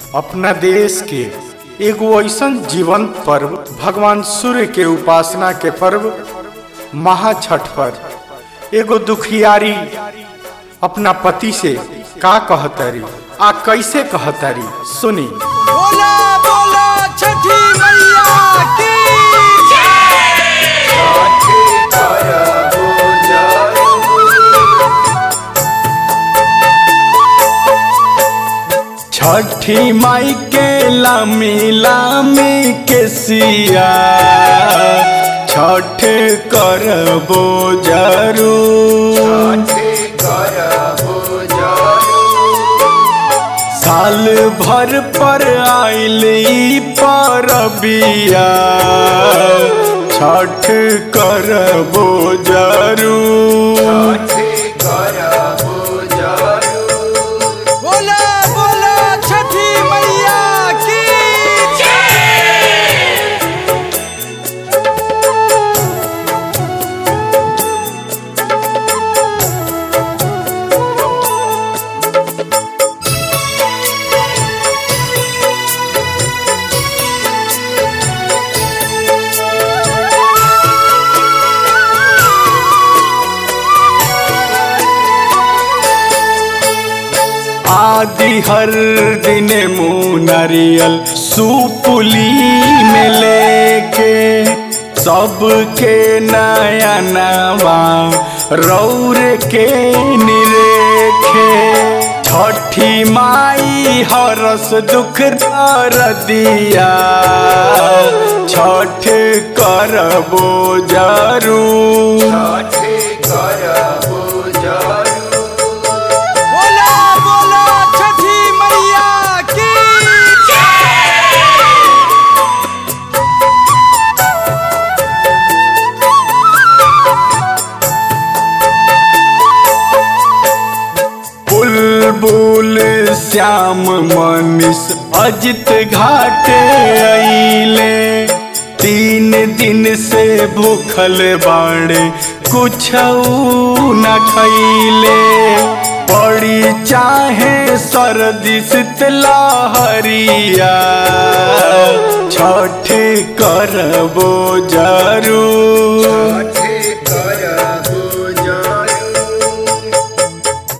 अपना देश के एगो ऐसन जीवंत पर्व भगवान सूर्य के उपासना के पर्व महाछठ पर एगो दुखियारी अपना पति से का कहतरी आ कैसे कहतरी सुनी बोला बोला छठी मैया की छठी माई के लामी लामी के सिया छठ करबो जरूर साल भर पर आइल ई परबिया छठ करबो जरूर बोला बोला छठी मैया की आदि हर दिन मुँह नारियल सुपुली में लेके सबके नया नवा रौर के निरेखे छठी माई हरस दुख दर दिया छठ करबो जरूर बोला बोला छठी मैया की बुलबुल श्याम मनीष अजित घाटे अइले तीन दिन से भूखल बाड़े कुछ न खैले पड़ी चाहे सर्दी शीतला हरिया छठ करबो जरूर